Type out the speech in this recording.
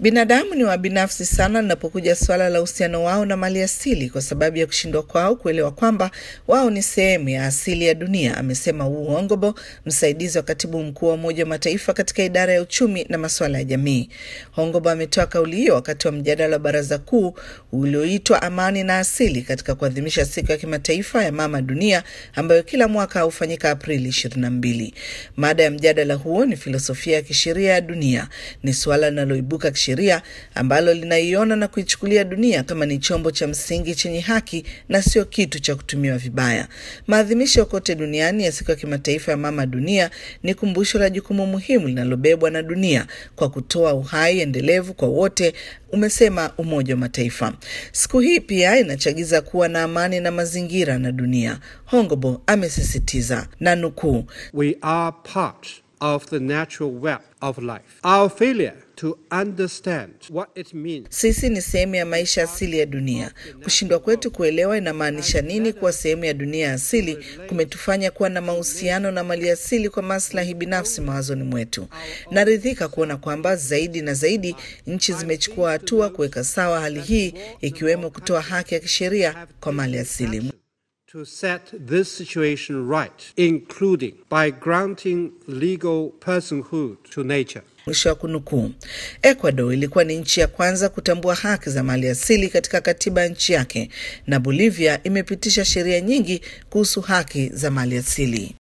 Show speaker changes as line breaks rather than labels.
Binadamu ni wabinafsi sana linapokuja suala la uhusiano wao na mali asili, kwa sababu ya kushindwa kwao kuelewa kwamba wao ni sehemu ya asili ya dunia, amesema Wu Hongbo, msaidizi wa katibu mkuu wa Umoja wa Mataifa katika idara ya uchumi na masuala ya jamii. Hongbo ametoa kauli hiyo wakati wa mjadala wa Baraza Kuu ulioitwa Amani na Asili katika kuadhimisha siku ya kimataifa ya mama dunia ambayo kila mwaka hufanyika Aprili 22. Mada ya mjadala huo ni filosofia ya kisheria ya dunia. Ni suala linaloibuka kisheria ambalo linaiona na kuichukulia dunia kama ni chombo cha msingi chenye haki na sio kitu cha kutumiwa vibaya. Maadhimisho kote duniani ya siku ya kimataifa ya mama dunia ni kumbusho la jukumu muhimu linalobebwa na dunia kwa kutoa uhai endelevu kwa wote, umesema Umoja wa Mataifa. Siku hii pia inachagiza kuwa na amani na mazingira na dunia. Hongobo amesisitiza na nukuu,
We are part of the natural web of life. Our failure to understand what it means
sisi ni sehemu ya maisha asili ya dunia. Kushindwa kwetu kuelewa inamaanisha nini kuwa sehemu ya dunia asili kumetufanya kuwa na mahusiano na mali asili kwa maslahi binafsi mawazoni mwetu. Naridhika kuona kwamba zaidi na zaidi nchi zimechukua hatua kuweka sawa hali hii, ikiwemo kutoa haki ya kisheria kwa mali asili.
to set this situation right, including by granting legal personhood to nature.
Mwisho wa kunukuu. Ecuador ilikuwa ni nchi ya kwanza kutambua haki za mali asili katika katiba ya nchi yake, na Bolivia imepitisha sheria nyingi kuhusu haki za mali asili.